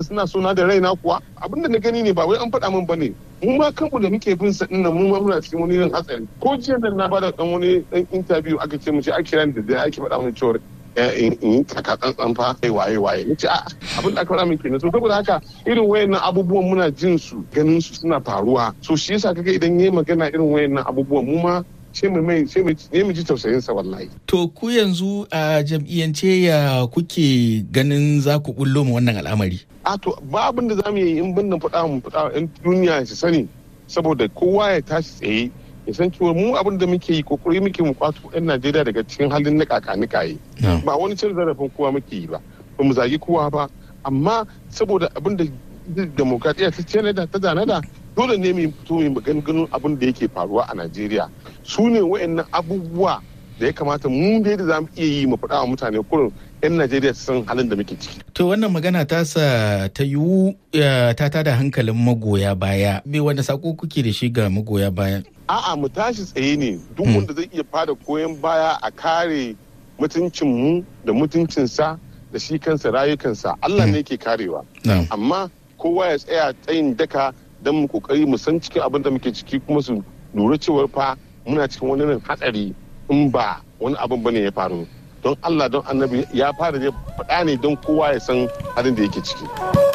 suna suna da raina kuwa abin da na gani ne ba wai an faɗa min bane mu ma kanmu da muke bin sa dinnan mu ma muna cikin wani irin hatsari ko jiya nan na bada dan wani dan interview aka ce mu ce ake kiran da da ake faɗa min cewa in yi kaka tsantsan fa kai waye waye nace a abin da aka faɗa min kenan so saboda haka irin wayannan abubuwan muna jin su ganin su suna faruwa so shi yasa kaga idan yayi magana irin wayannan abubuwan mu ma sai mu mai sai mu ji tausayin sa wallahi to ku yanzu a jam'iyyance ya kuke ganin za ku bullo mu wannan al'amari a to ba abin da zamu yi in bin faɗa mu faɗa in duniya su sani saboda kowa ya tashi tsaye ya san cewa mu abin da muke yi kokari muke mu kwato yan Najeriya daga cikin halin na kakanikaye ba wani cin zarafin kowa muke yi ba ba mu zagi kowa ba amma saboda abin da demokradiyya ta ce da ta zanada dole ne mu fito mu ganin abin da yake faruwa a Najeriya su ne wayannan abubuwa da ya kamata mu dai da zamu iya yi mu faɗa wa mutane kurin 'yan Najeriya su san halin da muke ciki. To wannan magana ta sa ta yiwu ta tada hankalin magoya baya. Me wanda sako kuke da shi ga magoya baya? A'a mu tashi tsaye ne duk wanda zai iya fada koyon baya a kare mutuncin mu da mutuncinsa da shi kansa rayukansa Allah ne ke karewa. Amma kowa ya tsaya tsayin daka don mu kokari mu san cikin abin da muke ciki kuma su lura cewar fa muna cikin wani hatsari in ba wani abin bane ya faru. don Allah don annabi ya fara ne faɗa ne don kowa ya san halin da yake ciki.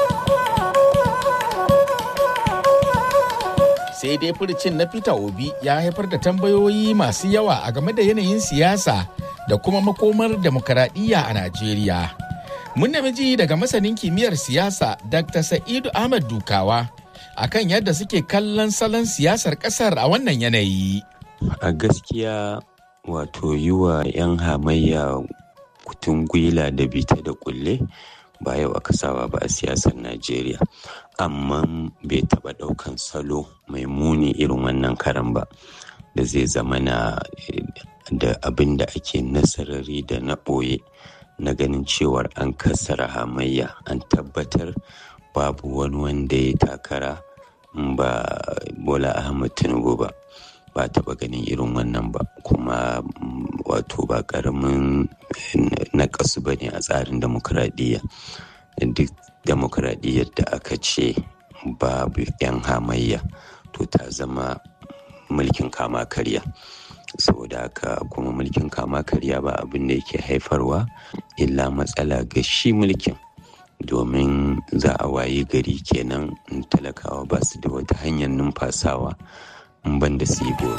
Sai dai furcin na Peter Obi ya haifar da tambayoyi masu yawa a game da yanayin siyasa da kuma makomar demokaradiyya a Najeriya. Mun ji daga masanin kimiyyar siyasa Dr. Sa'idu Ahmad Dukawa akan yadda suke kallon salon siyasar ƙasar a wannan yanayi. A gaskiya wato yi wa 'yan hamayya kutun gwila da bita da kulle ba yau aka saba ba a siyasar najeriya amma bai taba daukan salo mai muni irin wannan karan ba da zai zama na da abin da ake nasarari da na ɓoye na ganin cewar an kassara hamayya an tabbatar babu wani wanda ya takara ba bola ahmad tinubu ba ba taɓa ganin irin wannan ba kuma wato ba ƙaramin naƙasu ba ne a tsarin demokuraɗiyya duk demokuraɗiyyar da aka ce babu 'yan hamayya to ta zama mulkin kama karya saboda haka kuma mulkin kama karya ba abin da yake haifarwa illa matsala ga shi mulkin domin za a wayi gari kenan talakawa ba su da wata hanyar numfasawa ban da su yi bori.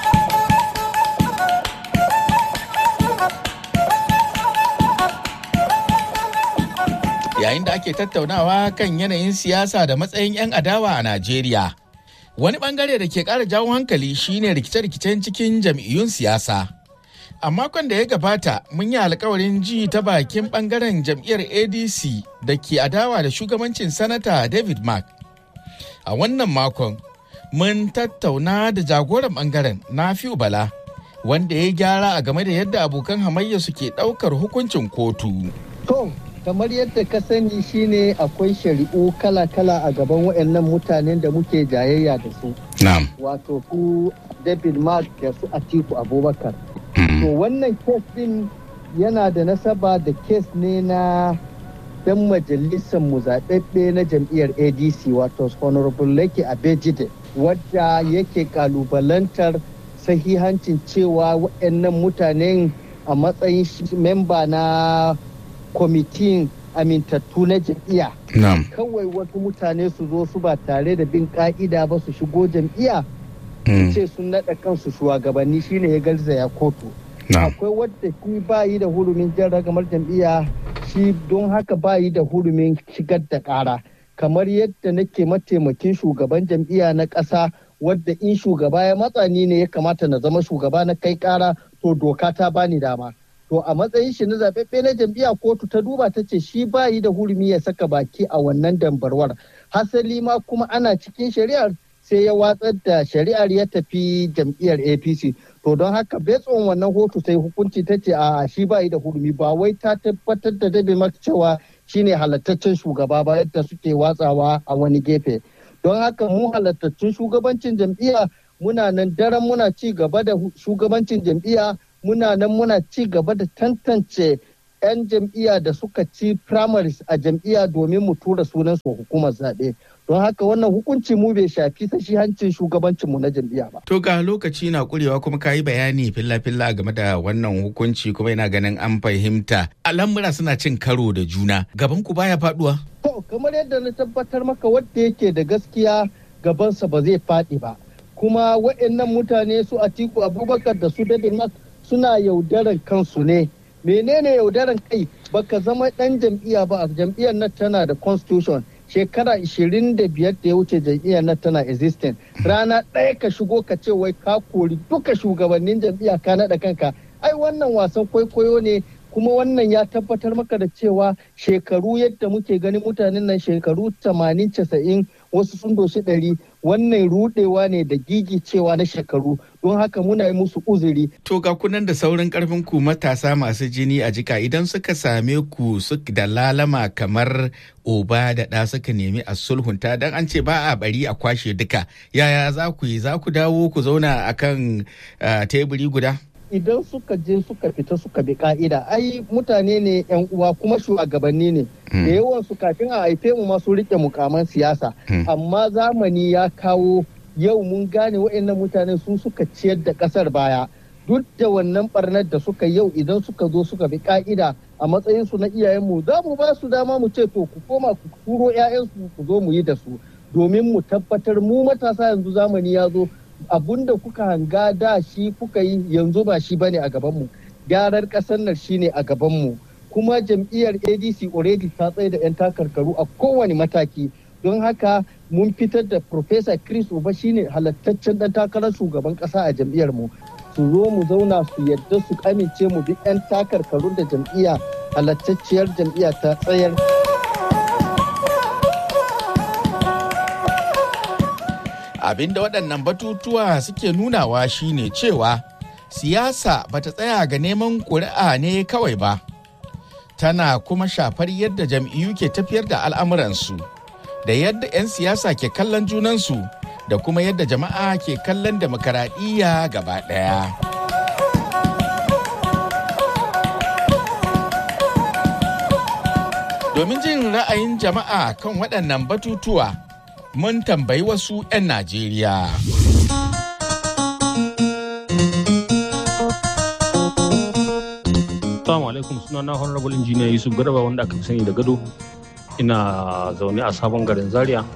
Yayin da ake tattaunawa kan yanayin siyasa da matsayin 'yan adawa a Najeriya, wani bangare da ke ƙara jawo hankali shine rikice-rikicen cikin jam'iyyun siyasa. A makon da ya gabata mun yi alkawarin ji ta bakin bangaren jam'iyyar ADC da ke adawa da shugabancin Sanata David Mark. A wannan makon mun tattauna da jagoran bangaren Nafiu Bala wanda ya gyara a game da yadda abokan hamayya suke daukar hukuncin kotu. To, kamar yadda ka sani shine akwai shari'u kala-kala a gaban waɗannan mutanen da muke jayayya da su. Na'am. Wato su David Mark da su Atiku Abubakar. To wannan kes din yana da nasaba da kes ne na dan majalisar mu zaɓaɓɓe na jam'iyyar ADC wato Honorable Lake Abejide. wadda yake kalubalantar sahihancin cewa waɗannan mutanen a matsayin memba na kwamitin amintattu na jam'iyya. Kawai wasu mutane su zo su ba tare da bin ka'ida ba su shigo jam'iyya. ce sun naɗa kansu shugabanni shine ya garzaya kotu. Akwai wadda shi bayi da hurumin jan ragamar jam'iyya shi don haka bayi da hurumin shigar da ƙara. kamar yadda nake mataimakin shugaban jam'iyya na ƙasa wadda in shugaba ya matsa ni ne ya kamata na zama shugaba na kai ƙara to doka ta bani dama to a matsayin shi na zaɓaɓɓe na jam'iyya kotu ta duba ta ce shi bayi da hurumi ya saka baki a wannan dambarwar hasali ma kuma ana cikin shari'ar sai ya watsar da shari'ar ya tafi jam'iyyar apc to don haka betson wannan hoto sai hukunci ta ce a shi bayi da hurumi ba wai ta tabbatar da dabe maka cewa shine halattaccen shugaba ba yadda suke watsawa a wani gefe don haka mu halattaccen shugabancin jam'iyya muna nan daren muna ci gaba da shugabancin jam'iyya muna nan muna ci gaba da tantance 'yan jam'iyya da suka ci primaries a jam'iyya domin mu tura sunan su hukumar zaɓe don haka wannan hukunci mu bai shafi sashi hancin shugabancin mu na jam'iyya ba. To ga lokaci na kurewa kuma ka yi bayani filla-filla game da wannan hukunci kuma yana ganin an fahimta al'amura suna cin karo da juna gaban ku baya faduwa. To kamar yadda na tabbatar maka wadda yake da gaskiya gabansa ba zai faɗi ba kuma waɗannan mutane su Atiku Abubakar da su Dadin suna yaudaran kansu ne. menene yaudaran kai baka zama dan jam'iyya ba a jam'iyyar nan tana da constitution shekara 25 da ya wuce jam'iyyar nan tana existing rana ɗaya ka shigo ka ce wai ka kori duka shugabannin jam'iyya ka naɗa kanka ai wannan wasan kwaikwayo ne kuma wannan ya tabbatar maka da cewa shekaru yadda muke ganin mutanen nan shekaru 80 90 wasu sun doshi ɗari wannan rudewa ne da gigi cewa na shekaru don haka muna yi musu uzuri. To ga kunan da saurin karfin ku matasa masu jini a jika idan suka same ku da lalama kamar oba da ɗa suka nemi a sulhunta dan an ce ba a bari a kwashe duka yaya za ku yi za ku dawo ku zauna akan teburi guda? idan suka je suka fita suka bi ka'ida ai mutane ne yan uwa kuma shugabanni ne da yawan su kafin a haife mu masu rike mukaman siyasa amma zamani ya kawo yau mun gane wa'annan mutane su suka ciyar da kasar baya duk da wannan barnar da suka yau idan suka zo suka bi ka'ida a matsayin su na iyayenmu za mu ba su dama mu ce to ku koma ku turo 'ya'yansu ku zo mu yi da su domin mu tabbatar mu matasa yanzu zamani ya zo abun da kuka hanga da shi kuka yi yanzu ba shi bane a gabanmu gyarar ƙasar nan shine a gabanmu kuma jam'iyyar adc already ta tsaye da 'yan takarkaru a kowane mataki don haka mun fitar da Profesa chris uba shine halattaccen dan takarar shugaban ƙasa a jam'iyyar mu su zo mu zauna su yadda su amince mu bi 'yan takarkaru da jam'iyya halattacciyar jam'iyya ta tsayar abinda waɗannan batutuwa suke nunawa shine cewa siyasa bata tsaya ga neman ƙuri'a ne kawai ba tana kuma shafar yadda jam'iyyu ke tafiyar da al'amuransu da yadda 'yan siyasa ke kallon junansu da kuma yadda jama'a ke kallon demokaradiyya gaba ɗaya. domin jin ra'ayin jama'a kan waɗannan batutuwa mun tambayi wasu 'yan Najeriya. Assalamu alaikum suna na honorable engineer Yusuf Garba wanda aka fi sani da gado. Ina zaune a sabon garin Zaria.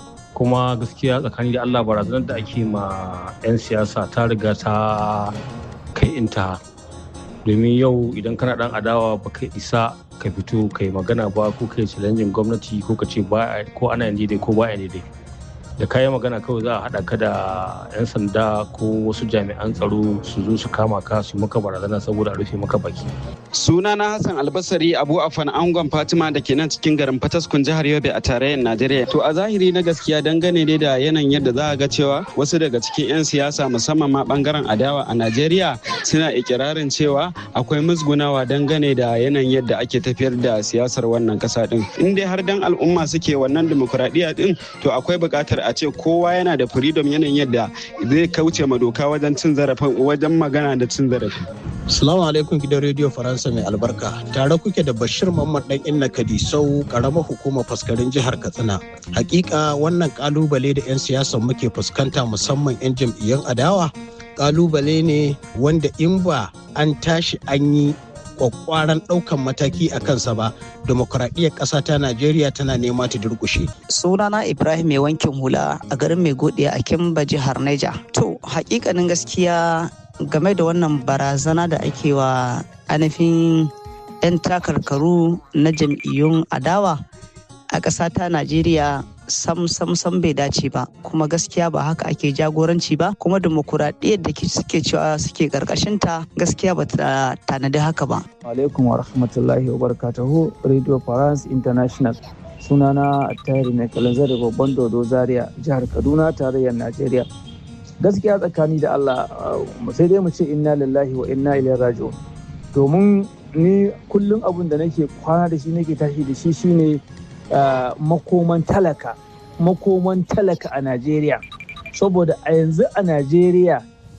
Kuma gaskiya tsakani da Allah barazanar da ake ma 'yan siyasa ta riga ta kai inta. Domin yau idan kana dan adawa ba kai isa ka fito ka yi magana ba ko ka yi challenging gwamnati ko ka ce ko ana yin daidai ko ba daidai da kayan magana kawai za a haɗa ka da 'yan sanda ko wasu jami'an tsaro su zo su kama ka su maka barazana saboda a rufe maka baki. suna na hassan albasari abu afan angon fatima da ke nan cikin garin fataskun jihar yobe a tarayyar najeriya to a zahiri na gaskiya dangane ne da yanayin yadda za a ga cewa wasu daga cikin 'yan siyasa musamman ma bangaren adawa a najeriya suna ikirarin cewa akwai musgunawa dangane da yanayin yadda ake tafiyar da siyasar wannan kasa din in dai har dan al'umma suke wannan dimokuraɗiyya din to akwai buƙatar a ce kowa yana da freedom yanayin yadda zai kauce ma doka wajen cin zarafin wajen magana da cin zarafi. Salamu alaikum gidan rediyo Faransa mai albarka. Tare kuke da Bashir Mamman dan Inna Kadisau karamar hukumar faskarin jihar Katsina. Hakika wannan kalubale da 'yan siyasan muke fuskanta musamman 'yan jam'iyyun adawa kalubale ne wanda in ba an tashi an yi kwakwaran ɗaukan mataki a kansa ba demokuraɗiyyar ƙasa ta najeriya tana nema ta durƙushe. sunana ibrahim mai wankin hula a garin mai godiya a kimba jihar niger to hakikanin gaskiya game da wannan barazana da ake wa ainihin 'yan takarkaru na jam'iyyun adawa a ƙasa ta najeriya sam sam sam bai dace ba kuma gaskiya ba haka ake jagoranci ba kuma demokuraɗiyyar da suke cewa suke ta gaskiya ba ta tanadi haka ba. alaikum wa rahmatullahi wa barakatuhu radio france international sunana tayari mai kalanzar da babban dodo zaria jihar kaduna tarayyar najeriya gaskiya tsakani da allah sai dai mu ce inna lillahi wa inna ilaihi raji'un domin ni kullum abin da nake kwana da shi nake tashi da shi shine Uh, makoman talaka makoman talaka a Najeriya saboda a yanzu a Najeriya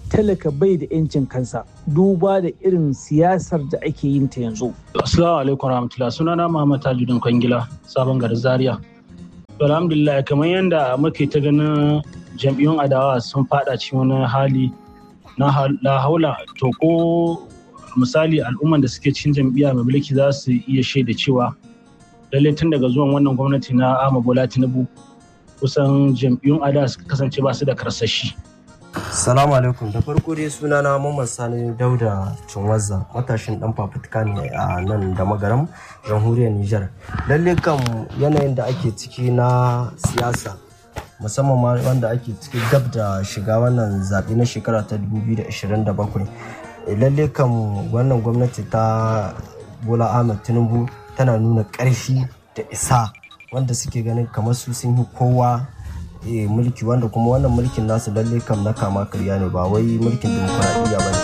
talaka bai da 'yancin kansa duba da irin siyasar da ake yin ta yanzu. Assalamu alaikum warahmatullahi sunana Muhammad Tajudin Kwangila sabon garin Zaria. Alhamdulillah kamar yadda muke ta ganin jam'iyyun adawa sun fada cikin wani hali na haula to ko misali al'umman da suke cikin jam'iyya mai mulki za su iya shaida cewa lallai tun daga zuwan wannan gwamnati na Ahmad Bola Tinubu kusan jam'iyyun adawa suka kasance ba su da karsashi. Salamu alaikum da farko dai sunana Mamman Sani Dauda Cinwazza matashin dan fafutuka ne a nan da magaram jamhuriyar Nijar. Lalle kan yanayin da ake ciki na siyasa musamman ma wanda ake ciki gab da shiga wannan zaɓe na shekara ta 2027. Lalle kan wannan gwamnati ta Bola Ahmed Tinubu tana nuna ƙarfi da isa wanda suke ganin kamar su sun yi kowa mulki wanda kuma wannan mulkin nasu lalle kam na kama karya ne ba wai mulkin demokuraɗiyya ba ne.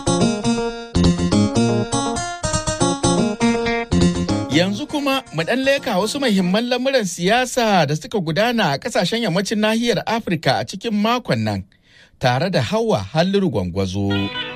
Yanzu kuma mu ɗan leka wasu muhimman lamuran siyasa da suka gudana a ƙasashen yammacin nahiyar Afirka a cikin makon nan tare da hawa halliru gwangwazo.